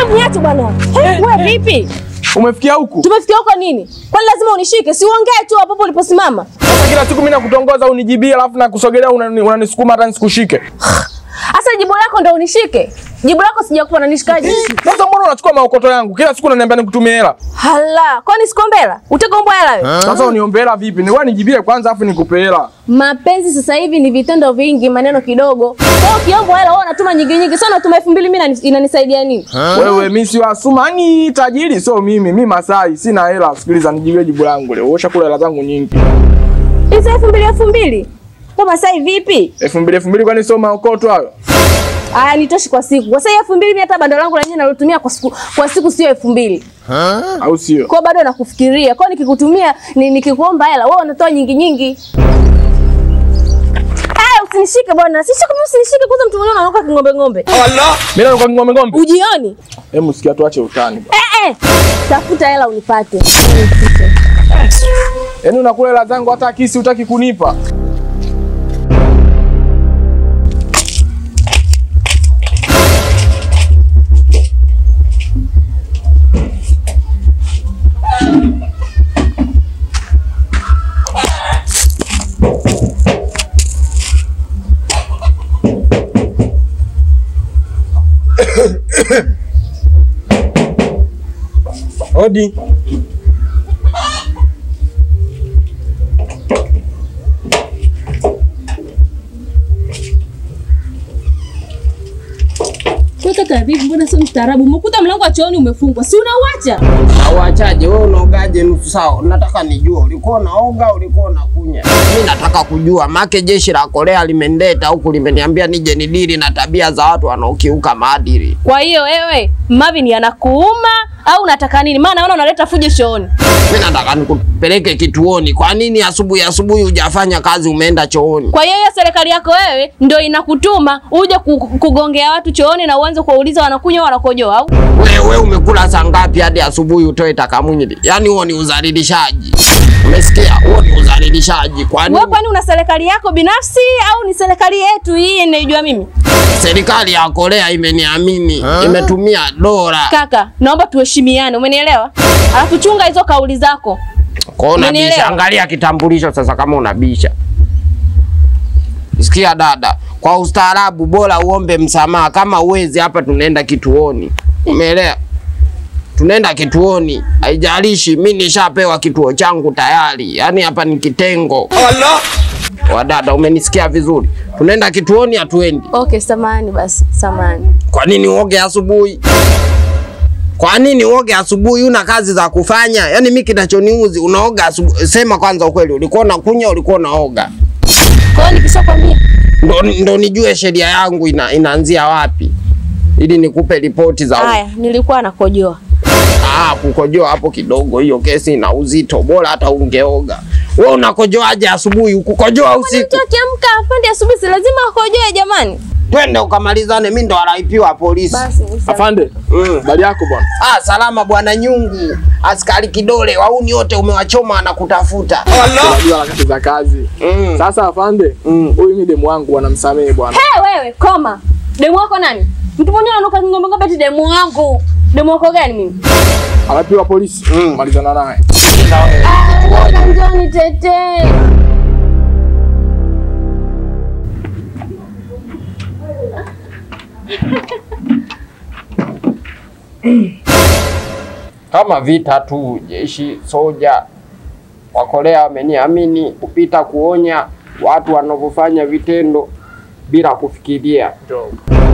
Hebu niache bwana. Hey, wewe vipi? Umefikia huku? Tumefikia huko nini? Kwani lazima unishike? Si uongee tu hapo hapo uliposimama. Sasa kila siku mimi nakutongoza unijibie alafu nakusogelea unani- unanisukuma hata nisikushike. Sasa jibu lako ndo unishike. Jibu lako sijakupa unanishikaje? Sasa mbona unachukua maokoto yangu? Kila siku unaniambia nikutumie hela. Hala, kwani sikombela? Utakombwa hela wewe? Sasa uniombe hela vipi? Ni wewe nijibie kwanza afu nikupe hela. Mapenzi sasa hivi ni vitendo vingi, maneno kidogo. Kwa hiyo ukiomba hela wewe unatuma nyingi nyingi. Sasa unatuma 2000 mimi inani- inanisaidia nini? Wewe mimi si wasuma, ni tajiri sio mimi. Mimi Masai sina hela. Sikiliza nijibie jibu langu leo. Osha kula hela zangu nyingi. Hizo 2000 2000. Kama sasa hivi vipi? elfu mbili elfu mbili kwani sio maokoto hayo? Aya, nitoshi kwa siku. Kwa sasa elfu mbili mimi hata bando langu lenyewe nalotumia kwa siku kwa siku sio elfu mbili. Au sio? Kwa hiyo bado nakufikiria. Kwa hiyo nikikutumia ni, nikikuomba hela wewe unatoa nyingi nyingi. Eh, usinishike bwana. Sishike mimi usinishike kwanza mtu mwenyewe anaoka king'ombe ng'ombe. Mimi nakuwa ngombe ngombe. Ujioni? Hebu sikia tuache utani. Eh eh. Tafuta hela unipate. Yaani unakula hela zangu hata kisi utaki kunipa. Hodi. Kaka vipi mbona sio mstaarabu? Umekuta mlango wa chooni umefungwa. Si unauacha? Auachaje wewe unaogaje nusu saa? Nataka nijue ulikuwa unaoga, ulikuwa unakunya. Mimi nataka kujua make jeshi la Korea limendeta huku limeniambia nije nidili na tabia za watu wanaokiuka maadili. Kwa hiyo wewe Marvin anakuuma au unataka nini? Maana naona unaleta fujo chooni. Mimi nataka nikupeleke kituoni. Kwa nini asubuhi asubuhi hujafanya kazi umeenda chooni? Kwa hiyo hiyo serikali yako wewe ndio inakutuma uje ku- kugongea watu chooni na uanze kuwauliza wanakunywa wanakojoa au? Wewe umekula saa ngapi hadi asubuhi utoe takamwili? Yaani huo ni udhalilishaji. Umesikia? Huo ni udhalilishaji. Kwa nini? Wewe kwani una serikali yako binafsi au ni serikali yetu hii inaijua mimi? Serikali ya Korea imeniamini, imetumia dola. Kaka, naomba tuheshimiane, umenielewa? Alafu chunga hizo kauli zako. Kwa hiyo unabisha, Umenielewa? angalia kitambulisho sasa kama unabisha. Sikia dada, kwa ustaarabu bora uombe msamaha. Kama uwezi, hapa tunaenda kituoni, umeelewa? Tunaenda kituoni, haijalishi. Mi nishapewa kituo changu tayari, yaani hapa ni kitengo. Wadada, umenisikia vizuri? Tunaenda kituoni, hatuendi. Okay, samani basi, samani. Kwa nini uoge asubuhi? Kwa nini uoge asubuhi? Una kazi za kufanya? Yaani mimi kinachoniuzi unaoga asubuhi. Sema kwanza ukweli, ulikuwa unakunya, ulikuwa unaoga? Kwa hiyo nikishakwambia Ndo, ndo nijue sheria yangu ina, inaanzia wapi ili nikupe ripoti za haya, nilikuwa nakojoa. ah, kukojoa hapo kidogo. Hiyo kesi ina uzito, bora hata ungeoga. Wewe unakojoaje asubuhi? Ukukojoa usiku? Mtu akiamka afande asubuhi si lazima akojoe jamani. Twende ukamalizane, mimi ndo alaipiwa polisi. Basi ni sawa. Afande. Mm. Habari yako bwana? Ah, salama bwana Nyungu. Askari kidole, wauni wote umewachoma na kutafuta. Unajua harakati za kazi. Mm. Sasa afande, Mm. huyu mimi demu wangu wanamsamehe bwana. Hey, wewe koma. Demu wako nani? Mtu mwenyewe ananuka ngombe ngombe eti demu wangu. Demu wako gani mimi? Anapiwa polisi. Mm. Malizana naye. Ah, njoni tete. Kama vita tu, jeshi soja wa Korea wameniamini kupita kuonya watu wanavyofanya vitendo bila kufikiria. Njoo.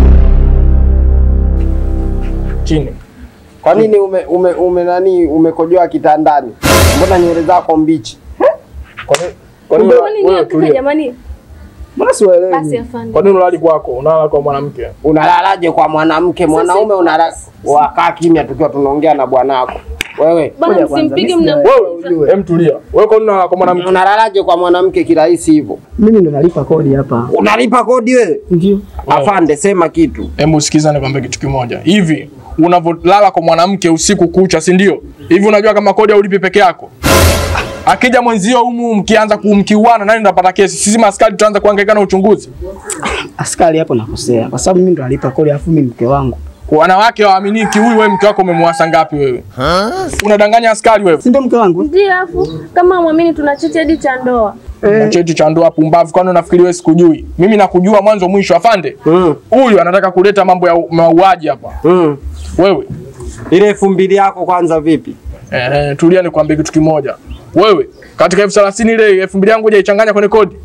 Chini. Kwa nini ume, ume, ume nani umekojoa kitandani? Mbona nywele zako mbichi? Kwa nini? Kwa nini Kwani ni wewe kaka tulia? jamani? Mbona siwaelewi? Basi afande. Kwa nini unalali kwako? Unalala kwa mwanamke? Unalalaje kwa mwanamke? Mwanaume unalala wakaa kimya tukiwa tunaongea na bwanako. Wewe Bwana msimpige mna Wewe, hem tulia. Wewe kwa nini unalala kwa mwanamke? unalalaje kwa mwanamke kirahisi hivyo? Mimi ndo nalipa kodi hapa. Unalipa kodi wewe? Ndio. Afande, sema kitu. Hebu sikiza nikwambie kitu kimoja. Hivi unavyolala kwa mwanamke usiku kucha, si ndio? Hivi unajua kama kodi haulipi peke yako? Akija mwenzio humu mkianza kumkiuana, nani ndapata kesi? Sisi maskari tutaanza kuhangaika na uchunguzi. Askari hapo nakosea kwa sababu mimi ndo nalipa kodi afu mimi mke wangu. Wanawake hawaaminiki. Huyu wewe mke wako umemwasa ngapi wewe? Unadanganya askari wewe. Si ndio mke wangu? Ndio, afu kama mwamini tuna cheti hadi cha ndoa. Na cheti cha ndoa pumbavu, kwani unafikiri wewe sikujui? Mimi nakujua mwanzo mwisho, afande. Mm. Huyu anataka kuleta mambo ya mauaji hapa. Mm. Wewe Ile elfu mbili yako kwanza vipi? eh, tulia nikwambie kitu kimoja. Wewe katika elfu thelathini ile elfu mbili yangu hujaichanganya kwenye kodi.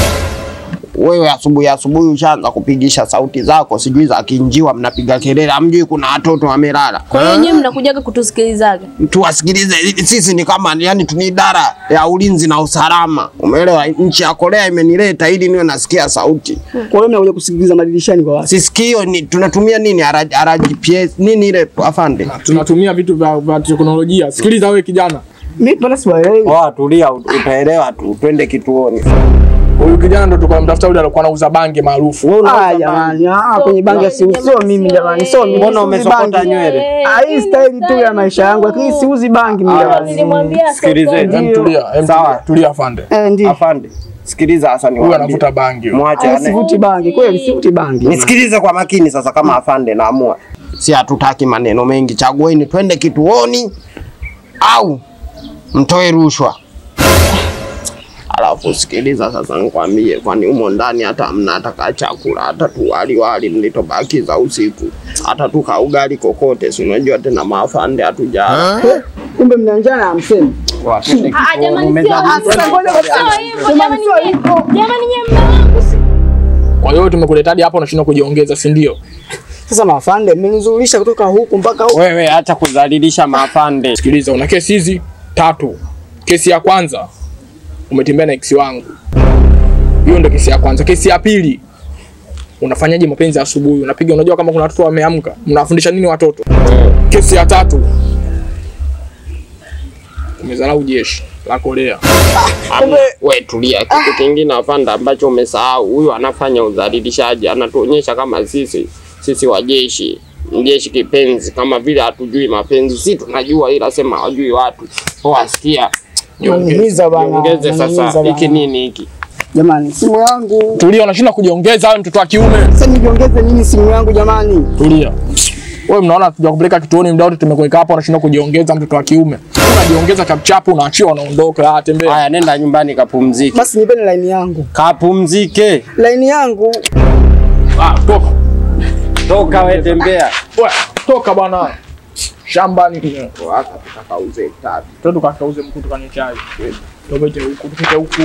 Wewe asubuhi asubuhi ushaanza kupigisha sauti zako, sijui za kinjiwa, mnapiga kelele, hamjui kuna watoto wamelala. Kwa hiyo nyewe mnakujaga kutusikilizaga. Tuwasikilize, sisi ni kama yani tuni idara ya ulinzi na usalama, umeelewa? Nchi ya Korea imenileta ili niwe nasikia sauti. Kwa hiyo mnakuja kusikiliza madirishani kwa watu. Sisikio ni tunatumia nini R- RGPS nini ile afande? Tunatumia vitu vya, vya teknolojia. Sikiliza wewe kijana, Mimi bado siwaelewi. Oh, tulia, utaelewa tu, twende kituoni. huyu kijana ndo tulikuwa tunamtafuta yule alikuwa anauza bangi maarufu. Wewe Ah, unauza jamani, ah, kwenye bangi si sio mimi jamani, sio mimi. Mbona siuzi umesokota bangi. nywele? Ah, hii staili tu ya maisha yangu, lakini siuzi bangi mimi jamani. Nilimwambia Sikilizeni. Em, tulia, em, Sawa. tulia, tulia afande. Eh, ndio. Afande, sikiliza sasa Huyu niwaambie. anavuta bangi. huyu. Mwache Ah, ane. sivuti bangi, kweli sivuti bangi. Nisikilize kwa makini sasa, kama afande naamua, si hatutaki maneno mengi, chagueni twende kituoni au mtoe rushwa. Alafu sikiliza sasa, nikwambie, kwani humo ndani hata mna hataka chakula hata tu wali wali mlitobakiza usiku, hata tuka ugali kokote, si unajua tena maafande hatujala. Kumbe mna njaa na hamsemi. Ah, jamani sio Sasa ngoja basi. sio hivyo Jamani, jamani sio nyie. hivyo. Jamani nyie mme wangu. si- Kwa hiyo tumekuleta hadi hapa unashindwa kujiongeza, si ndio? Sasa mafande, mmenizurisha kutoka huku mpaka huku. Wewe acha kudhalilisha maafande. Sikiliza, una kesi hizi tatu. Kesi ya kwanza umetembea na ex wangu, hiyo ndio kesi ya kwanza. Kesi ya pili unafanyaje mapenzi asubuhi, unapiga, unajua kama kuna watoto wameamka, mnawafundisha nini watoto? Kesi ya tatu umezarau jeshi la Korea. Hamna, we tulia. Kitu kingine afande ambacho umesahau, huyu anafanya udhalilishaji, anatuonyesha kama sisi sisi wajeshi mjeshi kipenzi, kama vile hatujui mapenzi. Si tunajua, ila sema hawajui watu. Wasikia, Niumiza bana. ongeze unaniumiza sasa. bana. Hiki nini hiki? Jamani, simu yangu. Tulia, unashindwa kujiongeza wewe, mtoto wa kiume. Sasa nijiongeze nini simu yangu jamani? Tulia. Wewe mnaona tuja kupeleka kituoni muda wote tumekuweka hapa unashindwa kujiongeza mtoto wa kiume. Unajiongeza chapu unaachiwa unaondoka. Ah, tembea. Haya, nenda nyumbani kapumzike, Basi nipeni line yangu. kapumzike. Line yangu. Ah, toka. Toka we, tembea. Wewe, toka bwana. Shambani. Sasa tutakauze tatu. Twende tukakauze mkutu kwenye chai. Tupite huku, tupite huku.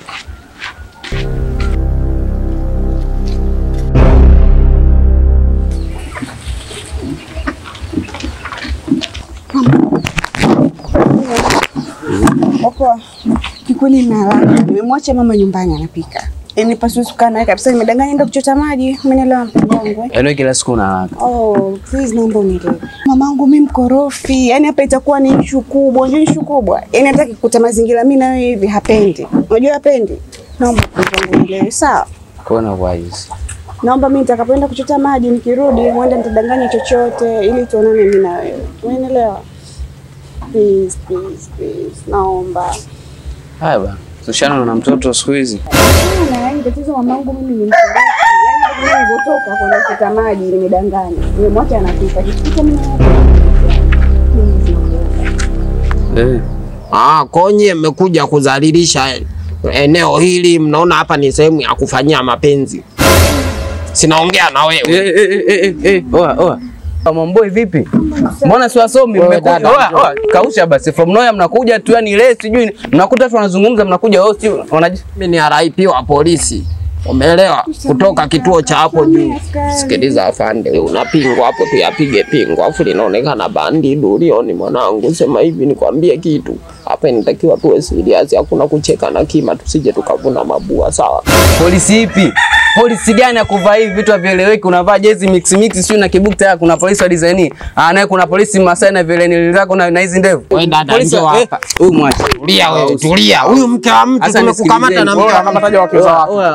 Opo, kikweli na haraka. Nimemwacha mama nyumbani anapika. Yaani pasiwezi kukaa naye kabisa, nimedanganya enda kuchota maji. Umenielewa mpenzi wangu? eh? Yaani kila siku na haraka. Oh, please naomba unielewe. Mamangu mimi mkorofi. Yaani hapa itakuwa ni issue kubwa, unajua issue kubwa. Yaani hata kikuta mazingira mimi na wewe hivi hapendi. Unajua hapendi? Naomba mpenzi wangu unielewe, sawa? Kona wise. Naomba mimi nitakapoenda kuchota maji nikirudi, mwenda nitadanganya chochote ili tuonane mimi na wewe. Umenielewa? Please, please, please. Naomba. Haya bana. Tushana na mtoto siku hizi. Hapana, yaani tatizo mamangu mimi ni mkorofi. Yaani mimi nilipotoka kwenda kuchota maji nimedanganya. Nimemwacha anapika. Kifika mimi na Please, naomba. Eh. Ah, konye mmekuja kudhalilisha eneo hili, mnaona hapa ni sehemu ya kufanyia mapenzi. Sinaongea na wewe. Eh eh eh eh eh. Oa oa. Mamboy vipi? Mbona si wasomi Wewe mmekuja? dada, Oa oa. Kausha basi from nowhere mnakuja tu yani ile sijui mnakuta watu wanazungumza mnakuja wao si wanaji Mimi ni RIP wa polisi. Umeelewa? Kutoka kituo cha hapo juu. Sikiliza afande, unapingwa hapo tu yapige pingo, afu linaonekana bandi dulioni. Mwanangu, sema hivi nikwambie kitu hapa, inatakiwa tuwe serious, hakuna kucheka na kima, tusije tukavuna mabua, sawa? polisi ipi? Polisi gani ya kuvaa hivi vitu havieleweki? Unavaa jezi mix mix sio na kibukta ya kuna polisi wa design. Ah, naye kuna polisi Masai na vile nilizako na na hizi ndevu. Wewe dada, Polisi njoo wa- eh, hapa. Huyu mwache. Tulia wewe, tulia. Huyu mke wa mtu Sasa tumekukamata na mke wa mtu. Akamataja wake za watu. Oya oya Wewe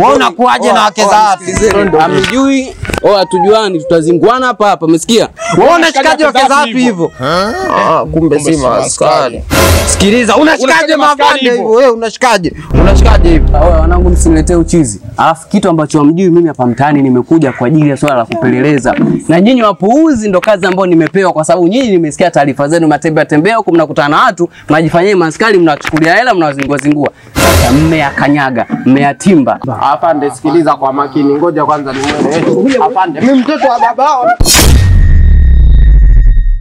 Wewe unakuaje na wake za watu? Amjui oh, hatujuani, tutazinguana hapa hapa, umesikia? Wewe unashikaje wake za watu hivyo? Ah, kumbe si maaskari. Sikiliza, unashikaje Unashikaje maaskari mavande hivyo? hivyo? Wewe unashikaje? Unashikaje hivyo? Oya, wanangu msiniletee uchizi. Alafu kitu ambacho hamjui, mimi hapa mtaani nimekuja kwa ajili ya swala la kupeleleza, na nyinyi wapuuzi ndo kazi ambayo nimepewa, kwa sababu nyinyi nimesikia taarifa zenu, mnatembea tembea huku, mnakutana na watu, mnajifanyia maskari, mnachukulia hela, mnawazingua zingua. Sasa mmeyakanyaga, mmeyatimba. Afande, sikiliza kwa makini, ngoja kwanza nimwelewe. Afande, mimi mtoto wa babao.